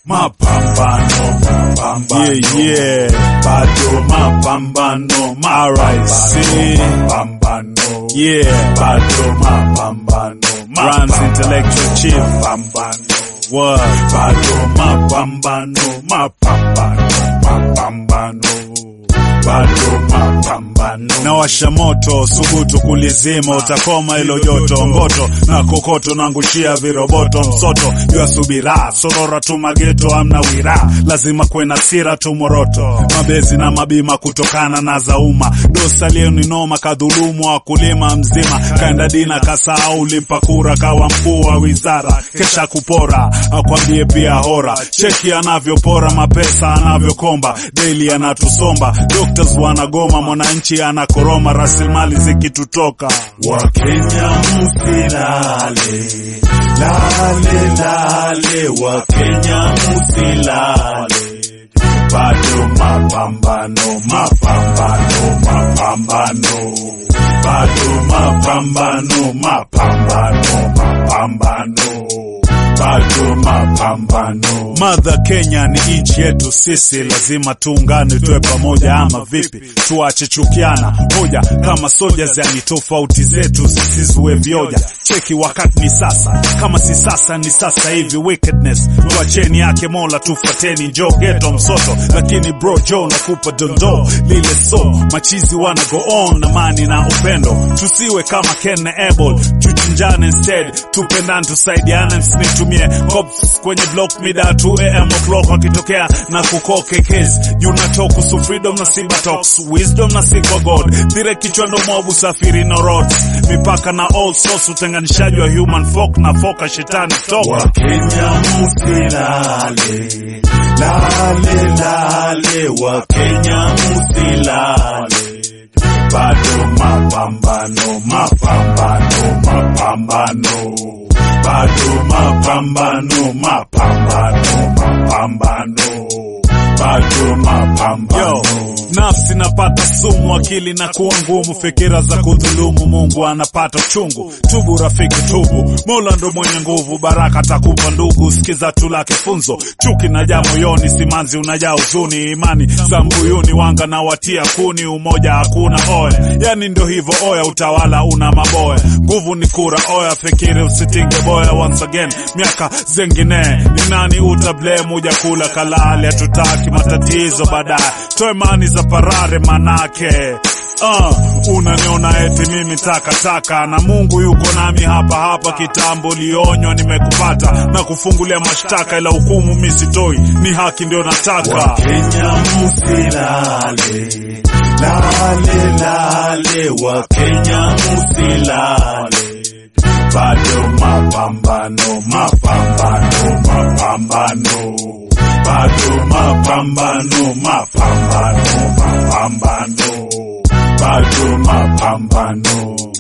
mapambano mapambano Yeah, yeah. bado mapambano RIC. mapambano Yeah. bado mapambano Rhymes intellectual chief. mapambano What? bado mapambano mapambano mapambano bado mapambano na washa moto subutu kulizima utakoma ilo joto mboto na kokoto nangushia viroboto msoto yuasubira sorora tu mageto amna wira lazima kwe na sira tu moroto mabezi na mabima kutokana na zauma dosa noma kadhulumu wakulima mzima kaenda dina kasahau limpa kura kawa mkuu wa wizara kesha kupora akwambie pia hora cheki anavyopora mapesa anavyokomba daily anatusomba doctors wanagoma mwananchi anakoroma rasilimali zikitutoka Wakenya msilale, lale lale, Wakenya msilale, bado mapambano, mapambano, mapambano, bado mapambano, mapambano, mapambano, bado mapambano. Mother Kenya ni nchi yetu sisi, lazima tuungane, tuwe pamoja ama vipi? Tuache chukiana hoja kama soldiers, yani tofauti zetu zisizue vioja. Cheki wakati ni sasa, kama si sasa ni sasa hivi. Wickedness tuacheni yake Mola, tufuateni njo geto msoto, lakini bro jo nakupa dondo lile so machizi wana go on na mani na upendo, tusiwe kama Ken na Abel, tuchinjane instead, tupendane, tusaidiane, msinitumie cops kwenye block mida 2 am o'clock wakitokea na kukoke case unatoka kuhusu freedom na simba talks wisdom na sikwa god dire kichwa ndo mwabu safiri no roads mipaka na all source utenganishaji wa human folk na foka shetani talk Wakenya msilale, lale lale, Wakenya msilale, bado mapambano, mapambano, mapambano, bado mapambano, mapambano, mapambano, bado mapambano. Yo, nafsi napata sumu, akili na kuwa ngumu, fikira za kudhulumu, Mungu anapata uchungu. Tubu rafiki, tubu, Mola ndo mwenye nguvu, baraka takupa ndugu, sikiza tu lake funzo. Chuki najaa moyoni, simanzi unajaa huzuni, imani za mbuyuni, wanga na watia kuni, umoja hakuna oya, yani ndo hivyo oya, utawala una maboya, nguvu ni kura oya, fikiri usitinge boya. Once again, miaka zengine ni nani utablame, uja kula kalali, hatutaki matatizo baadaye, toe mani za parare manake Uh, unaniona eti mimi takataka na Mungu yuko nami hapa hapa kitambo, lionywa nimekupata na kufungulia mashtaka, ila hukumu mi sitoi, ni haki ndio nataka. Wakenya msilale, lale lale, Wakenya msilale, bado mapambano, mapambano, mapambano, bado mapambano, mapambano, mapambano, bado mapambano.